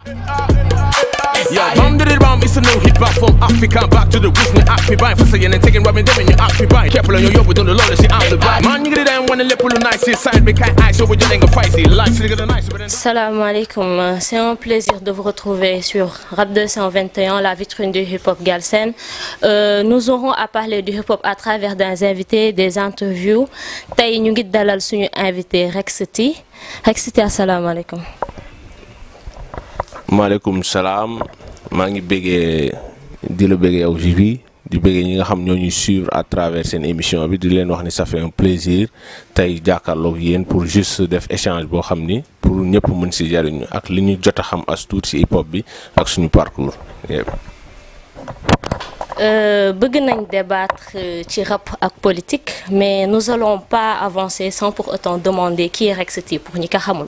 Yeah, bam did it bam, it's a new hip hop from Africa back to the roots. Me happy by for saying and taking rubbing them and you happy by. Careful on your yoke, we don't know see I'm the vibe. Man, you get it down when the lip will nice inside me can't eye so we just ain't gonna fight it. Like, so the nice, but then. Salam alaikum, c'est un plaisir de vous retrouver sur Rap 221, la vitrine du hip-hop Galsen. Euh, nous aurons à parler du hip-hop à travers des invités, des interviews. Tay ñu ngi dalal suñu invité Rexity. Rexity assalamu alaikum. maaleykum salaam maa ngi bëggee di la bëggee yow Jibi di bëggee ñi nga xam ñoo ñuy suivre à travers seen émission bi di leen wax ni ça fait un plaisir tey jàkkaarloog yéen pour juste def échange boo xam ni pour ñëpp mën si jariñu ak li ñu jot a xam as tuut si hip hop bi ak suñu parcours. yëpp. Euh, bëgg nañ débattre euh, ci rap ak politique mais nous allons pas avancer sans pour autant demander qui est Rexity pour ñi ko xamul.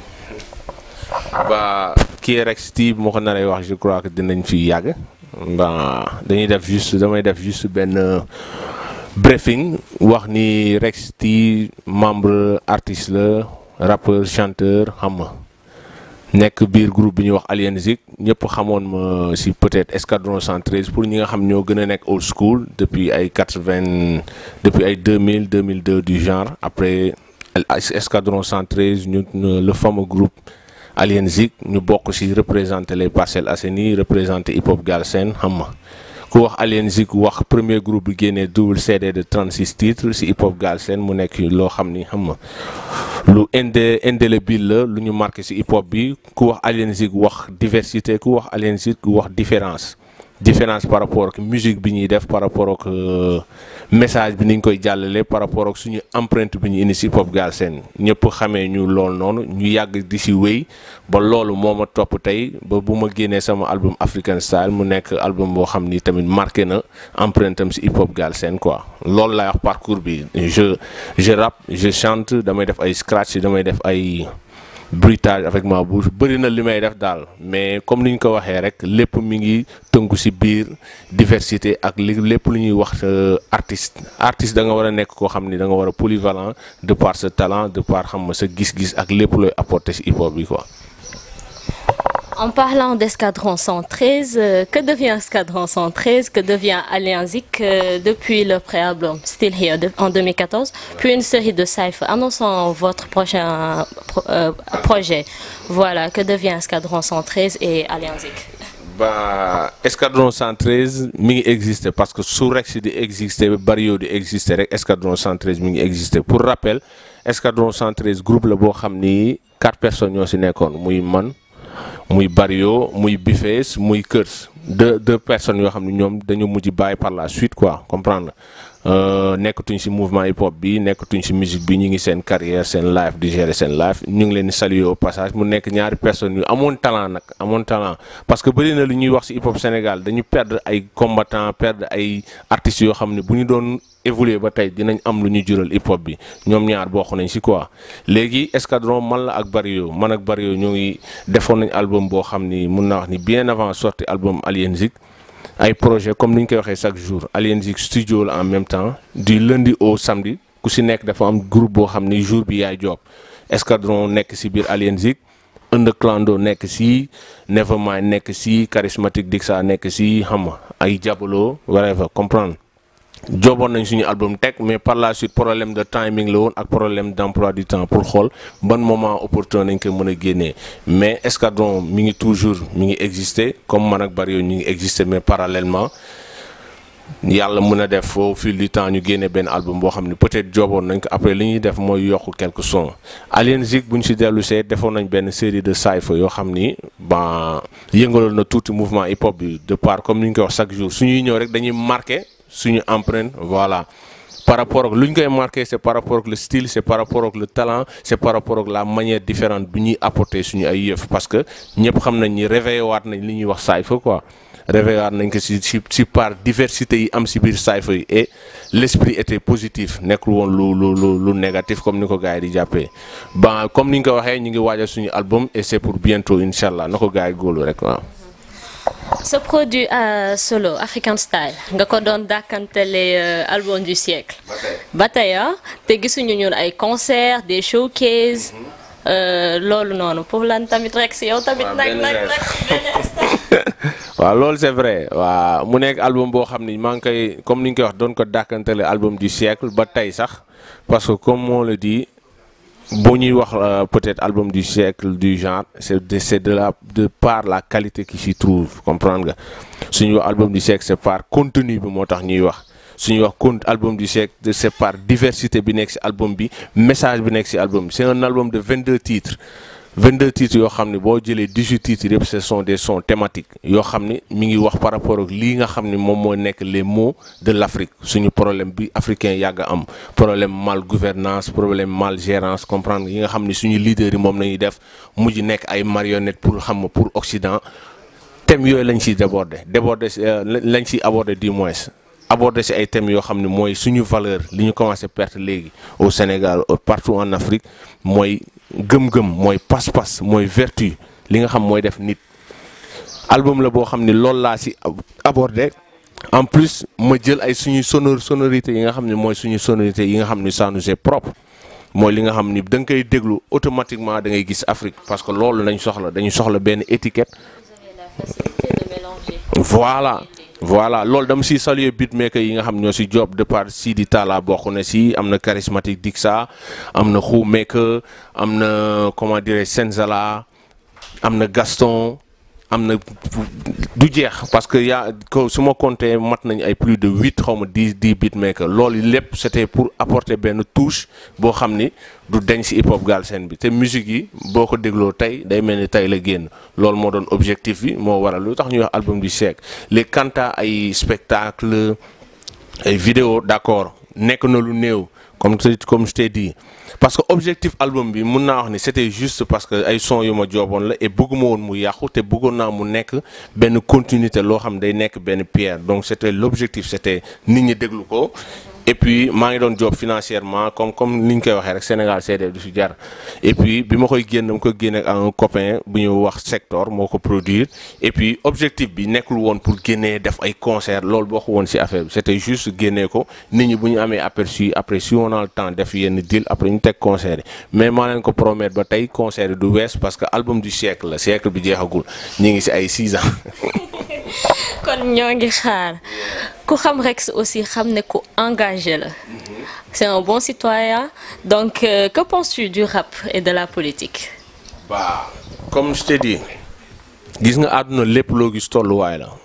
ba kii rek Steve moo ko naree wax je crois que dinañ fi yàgg ba dañuy def juste damay def juste benn briefing wax ni Rex T membre artiste la rappeur chanteur xam nga nekk biir groupe bi ñuy wax Alien Zik ñëpp xamoon ma si peut-être Escadron 113 pour ñi nga xam ñoo gën a nekk old school depuis ay 80 depuis ay 2000 2002 du genre après Escadron 113 ñu le fameux groupe. Alien Zik ñu bokk ci représenter les Parcelles Assainies représenter hip hop Galsen xam nga ku wax Alien Zik wax premier groupe bi génnee double CD de 36 titres ci hip hop Galsen mu nekk loo xam ni xam nga lu indé indélébile la lu ñu marqué ci hip hop bi ku wax Alien Zik wax diversité ku wax Alien Zik wax différence différence par rapport ak musique bi ñuy def par rapport ak message bi ni ñu koy jàllale par rapport ak suñu empreinte bi ñu indi ci hip hop Galsen ñëpp xamee ñu lool noonu ñu yàgg di ci wéy ba loolu moo ma topp tey ba bu ma génnee sama album African Style mu nekk album boo xam ni tamit marqué na empreinte am ci hip hop Galsen quoi loolu laay wax parcours bi je je rappe je chante damay def ay scratch damay def ay. bruitage avec ma bouche bëri na li may def daal mais comme ni ñu ko waxee rek lépp mi ngi tënku ci biir diversité ak li lépp lu ñuy wax artiste artiste da nga war a nekk koo xam ni da nga war a polyvalent de par sa talent de par xam nga sa gis-gis ak lépp looy apporter ci hip hop bi quoi. En parlant d'Escadron 113, euh, que devient Escadron 113, que devient Alien Zik euh, depuis le préalbum Still Here de, en 2014, puis une série de cypher annonçant votre prochain pro, euh, projet. Voilà, que devient Escadron 113 et Alien Zik ba Escadron 113 mi ngi exister parce que su Rex di exister Barrio di exister rek Escadron 113 mi ngi exister pour rappel Escadron 113 groupe la boo xam ni quatre personnes ñoo ci nekkoon muy man. muy Barrio muy Bifees muy Keurs deux deux personnes yoo xam ne ñoom dañu mujj bàyyi par la suite quoi comprendre nekkatuñ ci mouvement hip hop bi nekkatuñ ci musique bi ñu ngi seen carrière seen life di gérer seen life ñu ngi leen di saluer au passage mu nekk ñaari personnes yu amoon talent nag amoon talent parce que bëri na lu ñuy wax ci hip hop Sénégal dañu perdre ay combattants perdre ay artistes yoo xam ne bu ñu doon évoluer ba tey dinañ am lu ñu jural hip hop bi ñoom ñaar bokk nañ ci quoi léegi Escadron man la ak Barrio man ak Barrio ñoo ngi defoon nañ album boo xam ni mun naa wax ni bien avant sorti album Alien Zik ay projet comme ni ñu koy waxee chaque jour Alien Zik studio la en même temps du lundi au samedi ku ci nekk dafa am groupe boo xam ni jour bi yaay job Escadron nekk ci biir Alien Zik Underclando nekk ci Nevermind nekk ci Charismatic Dixa nekk ci xam nga ay Diabolo whatever comprendre joboon nañ suñu album teg mais par la suite problème de timing la woon ak problème d'emploi du temps pour xool ban moment opportun nañ ko mën a génnee mais Escadron mi ngi toujours mi ngi exister comme man ak Barrio ñu ngi exister mais parallèlement yàlla mën a def au fil du temps ñu génne benn album boo xam ne peut-être joboon nañ ko après li ñuy def mooy yokk quelques sons Alien Zik bu ñu si dellu see defoon nañ benn série de cypher yoo xam ni ba yëngaloon na tuuti mouvement hip hop bi de part comme ni ñu koy wax chaque jour suñuy ñëw rek dañuy marqué suñu empreinte voilà par rapport ak lu ñu koy marqué c'est par rapport ak le style c'est par rapport ak le talent c'est par rapport ak la manière différente bi ñuy apporter suñu ay yëf parce que ñëpp xam nañ ni réveillé waat nañ li ñuy wax cypher quoi réveillé waat nañ ko si si si par diversité yi am si biir cypher yi et l'esprit était positif nekkul woon lu lu lu lu négatif comme ni ko gars yi di jàppee ba comme ni ñu ko waxee ñu ngi waajal suñu album et c'est pour bientôt incha allah na ko gars yi góolu rek waaw. Ce produit euh, solo African Style nga ko doon dàkkantele euh, album du siècle ba tey ah te gisuñu ñun ay concerts des showcases loolu noonu pour lan tamit rek si yow tamit. waaw nag benn nag geste. nag benn instant. waaw loolu c'est vrai waaw mu nekk album boo xam ni maa ngi koy comme ni ñu koy wax doon ko dàkkantele album du siècle ba tey sax parce que comme on le dit boo ñuy wax euh, peut-être album du siècle du genre c'est de c'est de la de par la qualité qui s'y trouve comprendre nga suñuy wax album du siècle c'est par contenu bi moo tax ñuy wax suñuy wax con album du siècle de- c'est par diversité bi nekk ci album bi message bi nekk ci album bi c'est un album de 22 titres 22 titres yoo xam ne boo jëlee 18 titres yëpp ce sont des sons thématiques yoo xam ni mi ngi wax par rapport ak lii nga xam ni moom moo nekk les maux de l'Afrique suñu problème bi africain yàgg a am problème mal gouvernance problème mal gérance comprendre yi nga xam ni suñu leaders yi moom nañuy def mujj nekk ay marionnettes pour xam nga pour Occident thèmes yooyu lañ ciy déborder déborder si, euh, lañ ciy aborder du moins aborder si ay thèmes yoo xam ne mooy suñu valeur li ñu commencé perte léegi au Sénégal euh, partout en Afrique mooy gëm-gëm mooy pas-pas mooy vertu li nga xam mooy def nit album la boo xam ne loolu laa si ab- aborder en plus ma jël ay suñuy sonor sonorité yi nga xam ne mooy suñu sonorité yi nga xam ne ça nous est propre mooy li nga xam ni da nga koy déglu automatiquement da ngay gis Afrique parce que loolu lañ soxla dañu soxla benn étiquette voilà voilà loolu dama si saluer beatmaker yi nga xam ñoo si job de par Sidi Talla bokk na si am na charismatique Dixa am na Khou Maker am na comment dirais Senzala am na Gaston am na du jeex parce que yaa ko su ma compté mat nañ ay plus de huit xaw ma dix dix beatmaker loolu lépp c'était pour apporter benn touche boo xam ni du deñ si hip hop Galsen bi te musique yi boo ko dégloo tey day mel ni tey la génn loolu moo doon objectif bi moo waral lu tax ñuy wax album du siècle les canta ay spectacle ay vidéo d'accord nekk na lu néew comme te- comme je t'ai dit parce que objectif album bi mun naa wax ni c'était juste parce que ay son yu ma jooboon la et bëgguma woon mu yàqu te bëggoon naa mu nekk benn continuité loo xam day nekk benn pierre donc c'était l'objectif c'était nit ñi déglu ko et puis maa ngi doon job financièrement comme comme ni ñu koy waxee rek Sénégal CD du si jar et puis bi ma koy génn dama ko génne ak un copain bu ñu wax secteur moo ko produire et puis objectif bi nekkul woon pour génnee def ay concert loolu boo ko woon si affaire bi c'était juste génnee ko nit ñi bu ñu amee aperçu après si on a le temps def yenn deal après ñu teg concert yi mais maa leen ko promettre ba tey concert yi du wees parce que album du siècle la siècle bi jeexagul ñu ngi si ay 6 ans. kon ñoo ngi xaar ku xam Rex aussi xam ne ku engagé la c'est un bon citoyen donc euh, que penses-tu du rap et de la politique bah comme je t'ai dit gis nga àdduna lépp loo gis tolluwaay la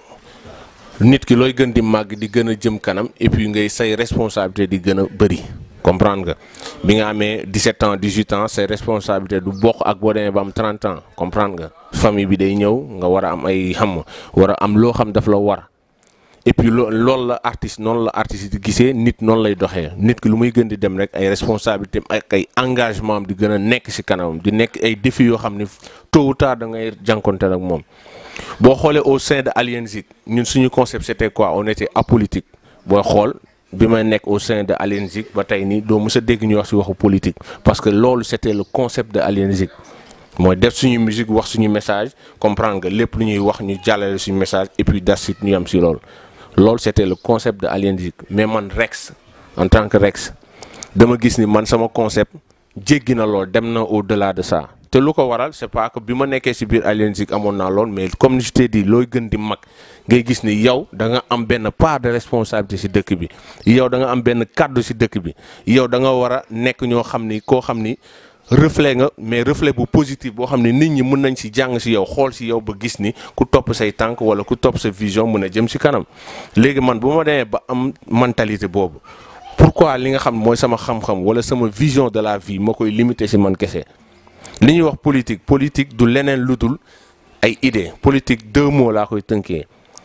nit ki looy gën di màgg di gën a jëm kanam et puis ngay say responsabilité di gën a bëri comprendre nga bi nga amee 17 ans 18 ans say responsabilité du bokk ak boo demee ba am 30 ans comprendre nga famille bi day ñëw nga war a am ay xam war a am loo xam daf la war et puis loo loolu la artiste noonu la artiste di gisee nit noonu lay doxee nit ki lu muy gën di dem rek ay responsabilités am ak ay engagement am di gën a nekk ci kanamam di nekk ay défis yoo xam ne tôt ou tard da ngay jànkonteel ak moom boo xoolee au sein de Alien Zik ñun suñu concept c'était quoi on était apolitique booy xool bi may nekk au sein de Alien Zik ba tey nii doo mës a dégg ñu wax ci waxu politique parce que loolu c'était le concept de Alien Zik mooy def suñu musique wax suñu message comprendre nga lépp lu ñuy wax ñu jàllale suñu message et puis das it ñu am ci loolu loolu c'était le concept de Alien Zik mais man Rex en tant que Rex dama gis ni man sama concept jéggi na lool dem na au-delà de ça te lu ko waral c'est pas que bi ma nekkee ci biir Alien Zik amoon naa lool mais comme je t'ai dit looy gën di mag ngay gis ni yow da nga am benn part de responsabilité ci dëkk bi yow da nga am benn kàddu ci dëkk bi yow da nga war a nekk ñoo xam ni koo xam ni reflet nga mais reflet bu positif boo xam ne nit ñi mën nañ ci jàng ci yow xool ci yow ba gis ni ku topp say tànk walla ku topp sa vision mën a jëm ci kanam léegi man bu ma demee ba am mentalité boobu pourquoi li nga xam mooy sama xam-xam walla sama vision de la vie ma koy limiter ci man kese li ñuy wax politique politique du leneen lu dul ay idées politique deux mots laa koy tënkee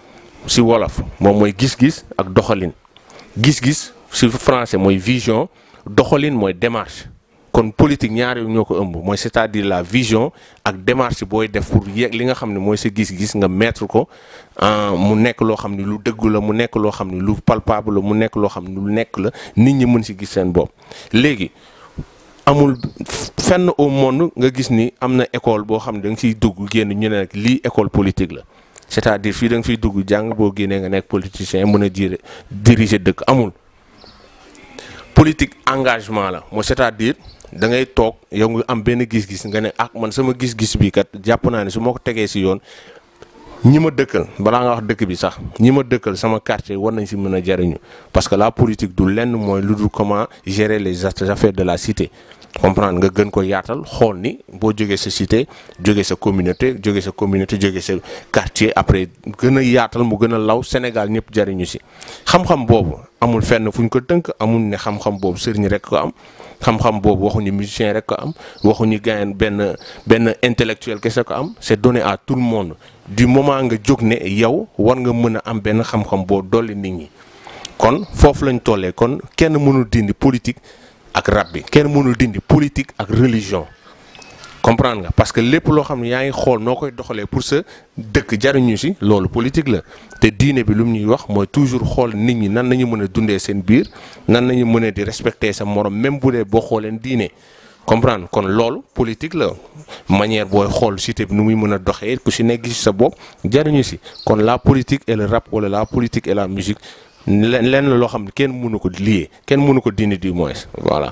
ci wolof moom mooy gis-gis ak doxalin gis-gis ci français mooy vision doxalin mooy démarche kon politique ñaar yu ñoo ko ëmb mooy c'est-à-dire la vision ak démarche booy def pour yegg li nga xam ne mooy sa gis-gis nga mettre ko mu nekk loo xam ne lu dëggu la mu nekk loo xam ne lu palpable la mu nekk loo xam ne lu nekk la nit ñi mën ci gis seen bopp léegi amul fenn au monde nga gis ni am na école boo xam ne da nga ciy dugg génn ñu ne nag lii école politique la c'est-à-dire fii da nga fiy dugg jàng boo génnee nga nekk politicien mën a dire diriger dëkk amul politique engagement la mooy c'est-à-dire da ngay toog yow nga am benn gis-gis nga ne ah man sama gis-gis bi kat jàpp naa ne su ma ko tegee si yoon ñi ma dëkkal balaa nga wax dëkk bi sax ñi ma dëkkal sama quartier war nañ si mën a jariñu parce que la politique du lenn mooy lu dul comment gérer les affaires de la cité comprendre nga gën ko yaatal xool ni boo jógee sa cité jógee sa communauté jógee sa communauté jógee sa quartier après gën a yaatal mu gën a law Sénégal ñëpp jariñu si xam-xam boobu amul fenn fu ñu ko tënk amul ne xam-xam boobu sëriñ rek ko am xam-xam boobu waxuñu musicien rek ko am waxuñu gayen benn benn intellectuel kese ko am c'est donné à tout le monde du moment nga jóg ne yow war nga mën a am benn xam-xam boo dolli nit ñi kon foofu lañ tollee kon kenn mënul dindi politique ak rap bi kenn mënul dindi politique ak religion comprendre nga parce que lépp loo xam ne yaa ngi xool noo koy doxalee pour sa dëkk jariñu si loolu politique la te diine bi lu mu ñuy wax mooy toujours xool nit ñi nan nañu mën a dundee seen biir nan nañu mën a di respecter sa morom même bu dee boo xooleen diine comprendre kon loolu politique la manière booy xool cité bi nu muy mën a doxee ku si nekk si sa bopp jariñu si kon la politique et le rap wala la politique et la musique lenn lenn loo xam ne kenn mënu ko lié kenn mënu ko dindi du moins voilà.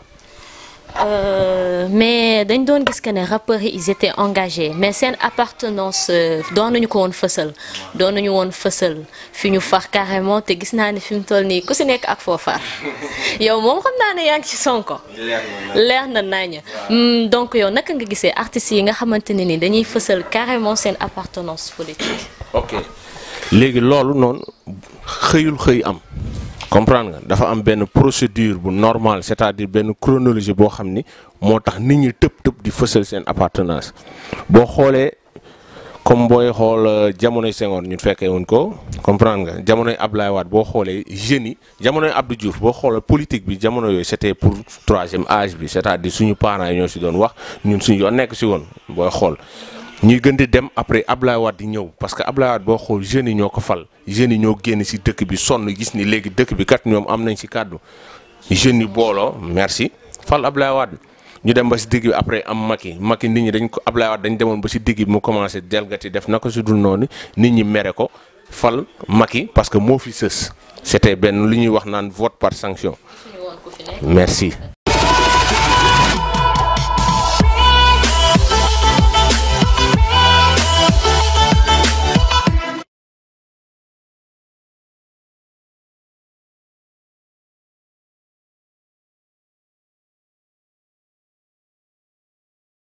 Euh, mais dañ doon gis que ne rappeurs yi ils étaient engagés mais seen appartenance doon nañu ko woon fësal doon nañu woon fësal fi ñu far carrément te gis naa ne fi mu toll nii ku si nekk ak foo far yow moom xam naa ne yaa ngi ci Sonko. leer na nañ donc yow naka nga gisee artistes yi nga xamante ne ni dañuy fësal carrément seen appartenance politique. ok léegi loolu noonu xëyul xëy am. comprendre nga dafa am benn procédure bu normale c'est-à-dire benn chronologie boo xam ni moo tax nit ñi tëb tëb di fësal seen appartenance boo xoolee comme booy xool jamonoy Senghor ñun fekkee woon ko comprendre nga jamonoy Abdoulaye Wade boo xoolee jeunes yi jamonoy Abdou Diouf boo xoolee politique bi jamono yooyu c'était pour troisième âge bi c'est-à-dire suñu parents yi ñoo si doon wax ñun suñu yoon nekk si woon booy xool. ñuy gën di dem après Ablaye Wade di ñëw parce que Ablaye Wade boo xool jeunes yi ñoo ko fal jeunes yi ñoo génn ci dëkk bi sonn gis ni léegi dëkk bi kat ñoom am nañ ci kàddu jeunes yi booloo merci fal Ablaye Wade ñu dem ba ci digg bi après am Macky Macky nit ñi dañ ko Ablaye Wade dañ demoon ba ci digg bi mu commencé delgati def na ko ci dul noonu nit ñi mere ko fal Macky parce que moo fi sës c'était benn lu ñuy wax naan vote par sanction merci